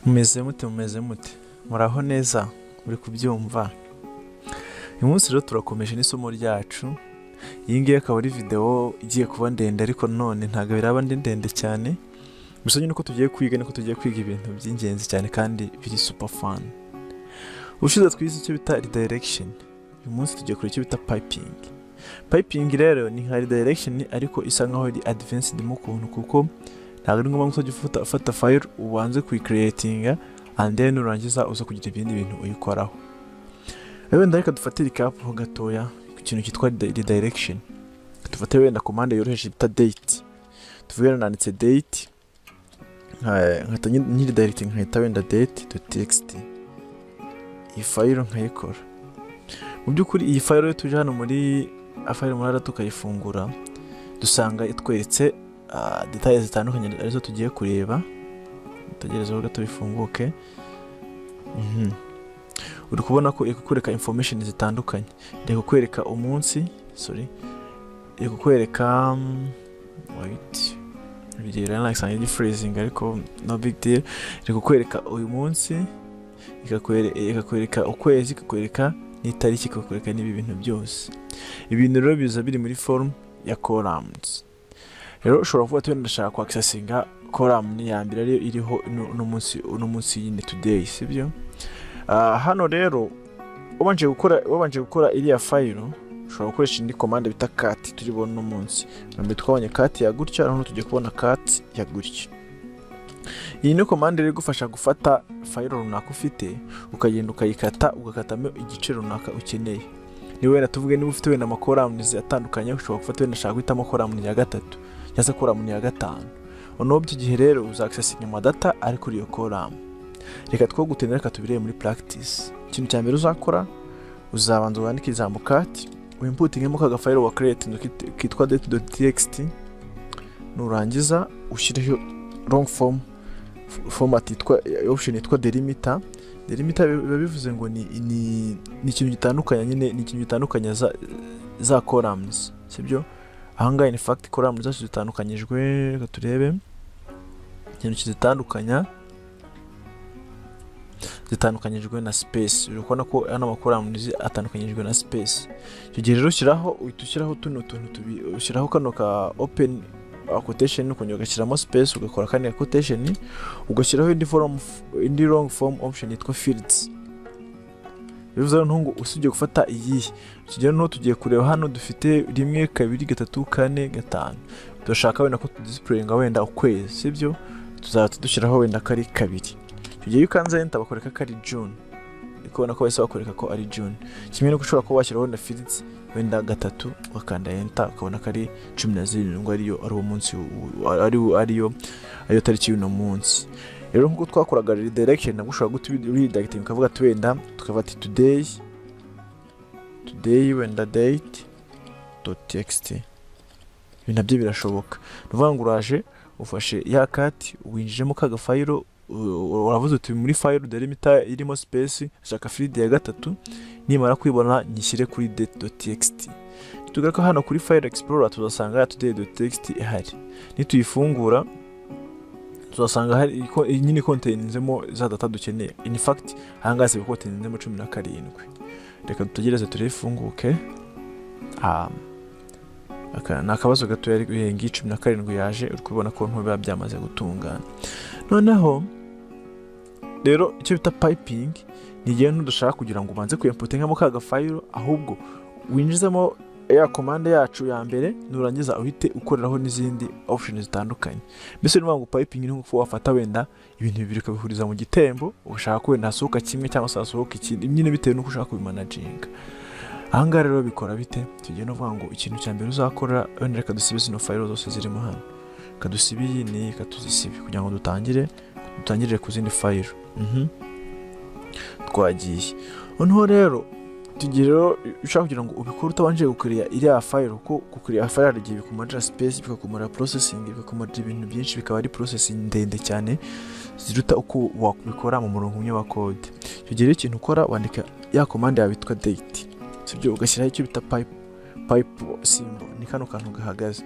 mumeze mute mumeze mute muraho neza muri kubyumva uyu munsi rero turakomeje n'isomo ryacu iyi ngiyi akaba ari videwo igiye kuba ndende ariko none ntabwo biraba ndi ndende cyane gusa nyine uko tugiye kwiga niko tugiye kwiga ibintu by'ingenzi cyane kandi biri super fun ushize twize icyo bita redirection uyu munsi tugiye kureba icyo bita piping piping rero ni nka redirection ariko isa nkaho ari advanced mu kuntu kuko ntabwo ari ngombwa ko uzajya ufata, ufata file ubanze kuyikiriyetinga and then nurangiza uza kugira ibindi bintu uyikoraho rero wenda reka dufate recap ho gatoya ku kintu cyitwa redi- redirection dufate wenda komande yoroheje bita date tuvuge wenda nanditse date nka- nkahita nyiridirecting nkahita wenda date to text iyi file nkayikora mu by'ukuri iyi file rero tuje hano muri file murara tukayifungura dusanga itweretse ah, details zitandukanye arizo tugiye kureba dutegereze ho gato bifunguke Mhm. uri kubona ko iri kukwereka information zitandukanye iri kukwereka umunsi sorry iri kukwereka mm, wait bigira nakisanga iri freezing ariko no big deal iri kukwereka uyu munsi ikakwere- ikakwereka ukwezi ikakwereka n'itariki ikakwereka n'ibi bintu byose ibintu rero biza biri muri forum ya columns rero ushobora kuba tuba ndashaka kwaksesinga koramuni ya mbere ariyo iriho uno uno munsi uno munsi nyine today sibyo Ah, hano rero wabanje gukora wabanje gukora iriya fayiro ushobora gukoresha indi komande bita kati turi bubone uno munsi mbere twabonye kati ya gutya noneho tugiye kubona kati ya gutya iyi ni komande rero igufasha gufata fayiro runaka ufite ukagenda ukayikata ugakatamo igice runaka ukeneye niba wenda tuvuge niba ufite wenda amakoramunizi atandukanye ushobora gufata wenda ushaka guhitamo koramuni ya gatatu cyangwa se koramu ya gatanu noneho by'iki gihe rero uzakisesinga amadata ari kuri iyo koramu reka two gutinda reka tubirebe muri practice ikintu cya mbere uzakora uzabanza wandike ijambo kati wimputingemo ka gafayiro wa creating kitwa date.txt nurangiza ushyireho long form f- format yitwa option yitwa delimiter delimiter biba bivuze ngo ni ni ni ikintu gitandukanye nyine ni ikintu gitandukanye za za columns sibyo ahangaha in fact koramu zacu zitandukanyijwe reka turebe ikintu kizitandukanya zitandukanyijwe na space uri kubona ko hano amakoramu zi- atandukanyijwe na space icyo gihe rero ushyiraho uhita ushyiraho tuno tuntu tubi ushyiraho kano ka open uh, quotation ukongera ugashyiramo space ugakora kane ka quotation ugashyiraho indi form indi long form option yitwa fields bivuze noneho ngo usibye gufata iyihe tugera noneho tugiye kureba hano dufite rimwe kabiri gatatu kane gatanu turashaka wenda ko tudisipureyinga wenda ukwezi sibyo tuzaba tudushyiraho wenda ko ari kabiri icyo gihe iyo ukanze enter bakwereka ko ari june uri kubona ko bahise bakwereka ko ari june kimwe nuko ushobora kuba washyiraho wenda filiti wenda gatatu ugakanda enter ukabona ko ari cumi na zirindwi ariyo ari uwo munsi w- ari- ariyo ariyo tariki y'uno munsi rero nk'uko twakoraga redirection nabwo ushobora guta redirecting ukavuga ati wenda tukafata today today wenda date dot txt ibi nabyo birashoboka ni ukuvuga ngo uraje ufashe ya kati winjijemo ka gafayiro u- uravuze uti muri fayiro delimita irimo space shaka firidi ya gatatu nimara kwibona nyishyire kuri date dot txt tugaruka hano kuri fayiro explorer tuzasanga ya today dot txt ihari nituyifungura tuzasanga hari iko- nyine konteninzemo za data dukeneye in fact ahangaha ziba konteninzemo cumi na karindwi reka dutegereze turifunguke um, aka ni akabazo gato yari guhenga cumi na karindwi yaje uri kubona ko nto biba byamaze gutungana noneho rero icyo bita piping ni igihe ntudashaka kugira ngo ubanze kuyemputingamo ka gafayiro ahubwo winjizemo ya komande yacu ya mbere nurangiza uhite ukoreraho n'izindi option zitandukanye mbese niyo ngo piping ni nko wafata wenda ibintu bibiri ukabihuriza mu gitembo ushaka ko wenda hasohoka kimwe cyangwa se hasohoka ikindi nyine bitewe n'uko ushaka kubimanaginga ahangaha rero bikora bite tugiye no kuvuga ngo ikintu cya mbere uzakora wenda reka dusibe zino fayiro zose zirimo hano reka dusibe iyi n'iyi reka tuzisibe kugira ngo dutangire dutangirire ku zindi fayiro Mhm. twagiye noneho rero tugiye rero ushaka kugira ngo ubikore utabanje gukuriya iriya fayiro kuko gukuriya fayiro hari igihe bikumarira space bikakumara processing bikakumarira ibintu byinshi bikaba ari processing ndende cyane ziruta uko wabikora mu murongo umwe wa code icyo gihe rero ikintu ukora wandika ya komande yawe yitwa date sibyo ugashyiraho icyo bita pipe payipu simbo ni kano kantu gahagaze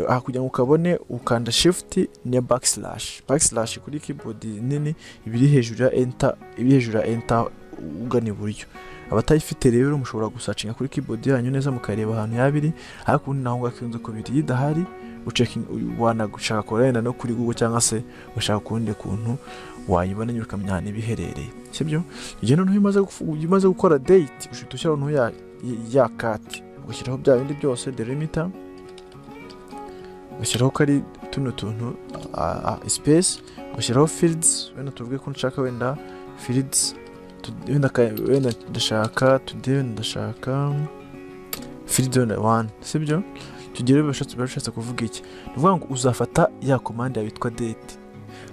aha kugira ngo ukabone ukanda shifuti niya bakisirashi bakisirashi kuri kibodi nini ibiri hejuru ya enta ibiri hejuru ya enta ugana iburyo abatayifite rero mushobora gusacinga kuri kibodi yanyu neza mukareba ahantu yabiri ariko ubundi naho ngaho akunze kubiri iyo idahari wanagushaka korenda no kuri google cyangwa se ugashaka ukundi kuntu wayibona nyine ukamenya ahantu iba iherereye sibyo igihe noneho iyo umaze gukora date ushobora gushyiraho noneho ya kati ugashyiraho bya bindi byose derimita ugashyiraho ko ari tuno tuntu sipesi ugashyiraho firidizi wenda tuvuge ko nshaka wenda firidizi wenda ndashaka tudeyi wenda ndashaka firidizi wenda wani sibyo tugere bashatse kuvuga iki ni ukuvuga ngo uzafata ya komande yawe yitwa date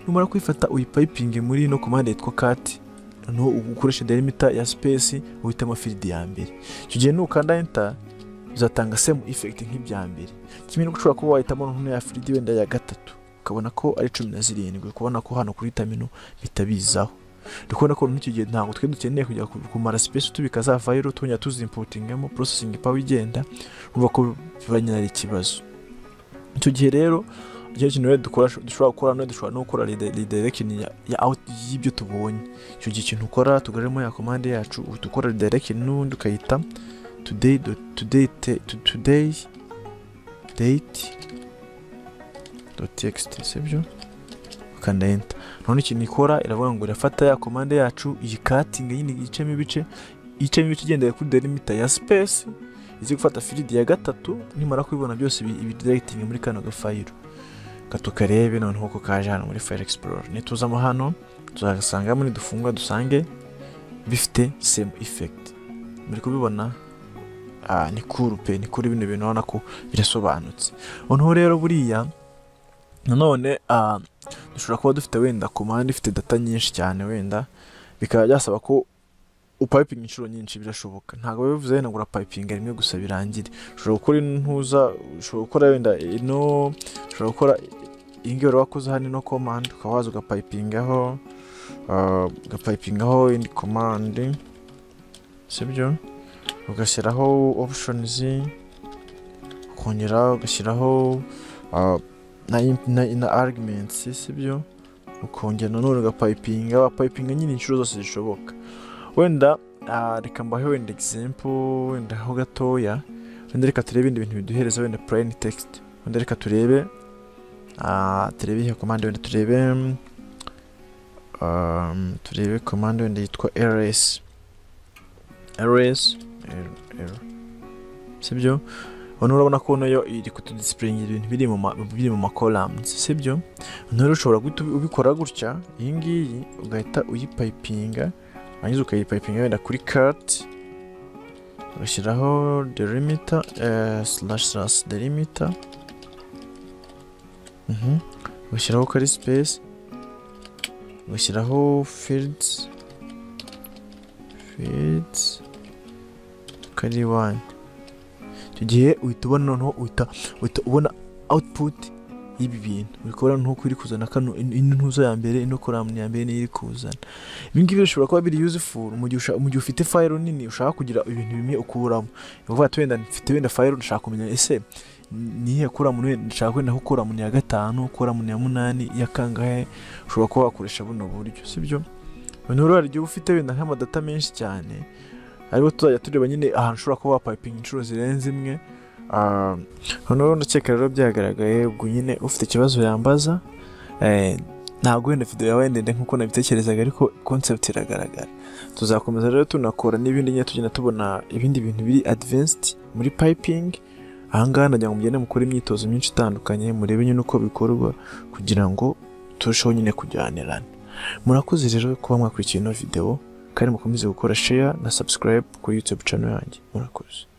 numara kuyifata uyipayipinge muri ino komande yitwa kati noneho ukoresha derimita ya sipesi uhitamo firidi ya mbere icyo gihe nukanda enta uzatanga semu ifekiti nk'ibya mbere kimwe nuko ushobora kuba wahitamo noneho ya firidi wenda ya gatatu ukabona ko ari cumi na zirindwi kubona ko hano kuri tamino bihita bizaho ndi kubona ko icyo gihe ntabwo twe dukeneye kujya kumara sipesi tubika za vayiro tujya tuzimputingamo porosesingi pawe igenda urumva ko biba nyine ari ikibazo icyo gihe rero icyo kintu rero dushobora gukora none dushobora no gukora redirekisheni y'ibyo tubonye icyo gihe ikintu ukora tugaremo ya komande yacu uhita ukora redirekisheni n'ubundi ukayita today today today date dot txt sibyo ukanda enter none ikintu ikora iravuga ngo irafata ya komande yacu iyikatinga nyine icemo ibice icemo ibice igendeye kuri delimita ya space izi gufata firidi ya gatatu nimara kubibona byose ibidirekitinga muri kano gafayiro tukarebe noneho ko kaje hano muri fire explore nituzamo hano tuzagasanga muri dufungwa dusange bifite same effect muri kubibona ah ni cool pe ni cool bino bintu ubona ko birasobanutse noneho rero buriya nanone ah dushobora kuba dufite wenda command ifite data nyinshi cyane wenda bikaba byasaba ko upayipinga inshuro nyinshi birashoboka ntabwo bivuze wenda ngo urapayipinga rimwe gusa birangire ushobora gukora intuza ushobora gukora wenda ino ushobora gukora iyi ngiyi wakoze hano ino komande ukaba waza ugapayipingaho ugapayipingaho indi komande sibyo ugashyiraho opushonizi ukongera ugashyiraho na arguments sibyo ukongera nanone ugapayipinga wapayipinga nyine inshuro zose zishoboka wenda reka mbahe wenda egisempo wenda ho gatoya wenda reka turebe ibindi bintu biduhereza wenda purayini tekisiti wenda reka turebe turebe iyo komande wenda turebe turebe komande wenda yitwa rs rs sibyo noneho urabona ko nayo iri kutudisipuringira ibintu biri mu makoramuzi sibyo noneho ushobora guhita ubikora gutya iyi ngiyi ugahita uyipayipinga warangiza ukayipayipinga wenda kuri kati ugashyiraho delimita slash slash delimita ugashyiraho kari sipesi ugashyiraho fields fields kari wani icyo gihe uhita ubona noneho uhita ubona output y'ibi bintu uri kubona nk'uko iri kuzana kano ino ntuzo ya mbere ino koramu ya mbere niyo iri kuzana ibi ngibi bishobora kuba biri yuzifuru mu gihe ufite fayiro nini ushaka kugira ibintu bimwe ukuramo ni ukuvuga ati wenda mfite wenda fayiro ndashaka kumenya ese niyo koramu ndashaka wenda koramu ni iya gatanu koramu ni iya munani iya kangahe ushobora kuba wakoresha buno buryo sibyo noneho rero hari igihe uba ufite wenda nk'amadata menshi cyane aribo tuzajya tureba nyine ahantu ushobora kuba wapayipinga inshuro zirenze imwe noneho ndakeka rero byagaragaye ubwo nyine ufite ikibazo yambaza ntabwo wenda video yawe ndende nk'uko nabitekerezaga ariko concept iragaragara tuzakomeza rero tunakora n'ibindi nyine tugenda tubona ibindi bintu biri advanced muri piping ahangaha nagira ngo mugende mukore imyitozo myinshi itandukanye murebe nyine uko bikorwa kugira ngo turusheho nyine kujyanirana murakoze rero kuba mwakurikiye ino video kandi mukomeze gukora share na subscribe kuri youtube channel yanjye murakoze